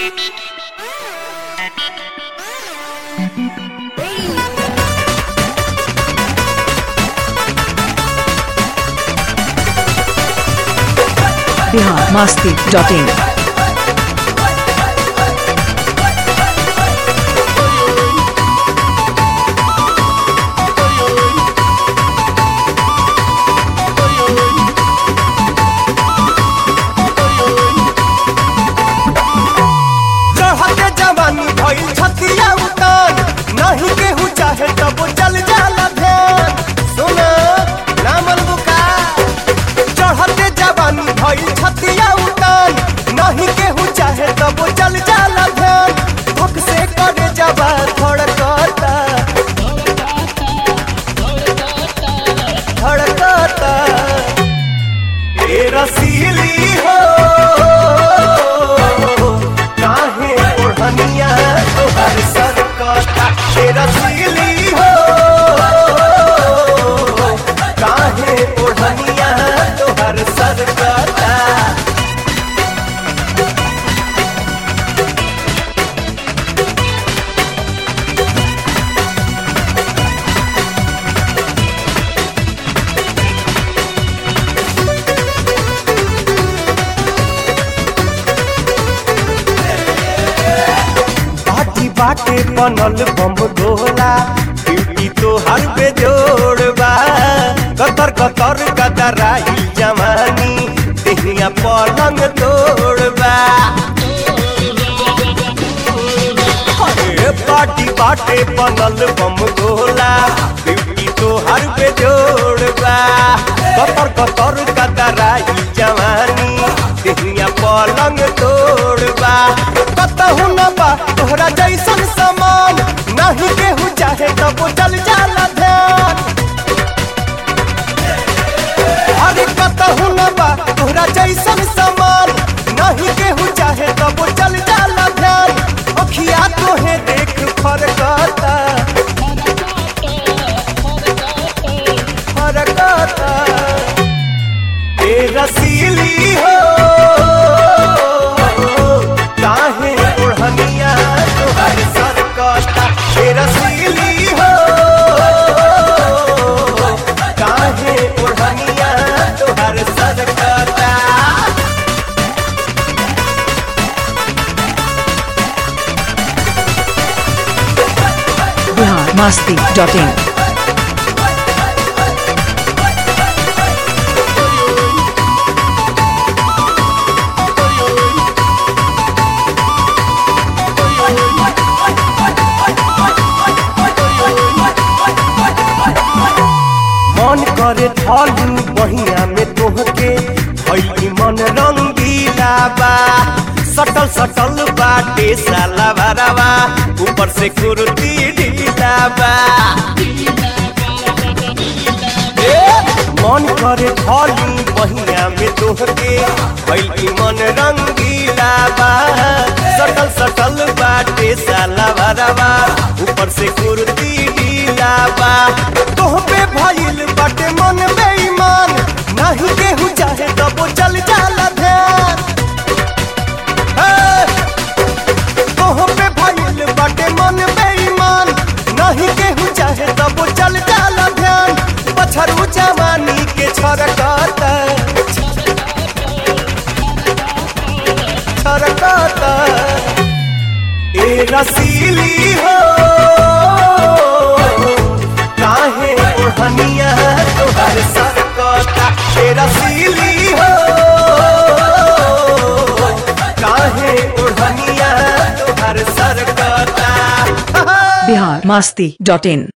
Bihar Masti dot in चढ़ते जवानी भइल छतिया उतान नहीं केहू चाहे तब चल जाला ध्यान सुन रामल बुका चढ़ते जवानी भइल छतिया उतान नहीं केहू चाहे तब चल जाला ध्यान भक से करे जबा धड़कता धड़कता ए रसीली हो काहे ओढ़निया तोहर सर कथा ए रसीली हो काहे ओढ़निया तोहर सर कथा बाटी बाटे बनल बम गोला ब्यूटी तो हर पे जोड़बा कतर कतर कतराई जवानी देहिया पलंग तोड़बा अरे बाटी बाटे बनल बम गोला ब्यूटी तो हर पे जोड़बा कतर कतर कतराई जवानी देहिया पलंग तोड़बा कतहु न बा तोहरा जैसन समान नहीं केहू चाहे तब चल जाला ध्यान अरे कतहु न बा तोहरा जैसन समान नहीं केहू चाहे तब चल जाला ध्यान अखिया तोहे देख फरकता फरकता ए रसीली हो काहे ओढ़निया तोहर सर कता ए रसीली हो काहे ओढ़निया तोहर सर कता बिहार मास्ती डॉट इन मन करे ढालू बहिया में तोहके भई मन रंगीला बा सटल सटल बाटे साला भरावा ऊपर से कुर्ती ढीला बा ए, मन करे ढालू बहिया में तोहके भई मन रंगीला बा सटल सटल बाटे साला भरावा ऊपर से कुर्ती ढीला बा तोह पे भइल बाटे मन बेईमान नहीं केहू चाहे तब चल जाला ध्यान तोह पे भइल बाटे मन बेईमान नहीं केहू चाहे तब चल जाला ध्यान पछरू जवानी के छरकता छरकता ए रसीली हो काहे ओढ़निया तोहर सर कता ए रसीली हो काहे ओढ़निया तोहर सर कता बिहार मास्ती डॉट इन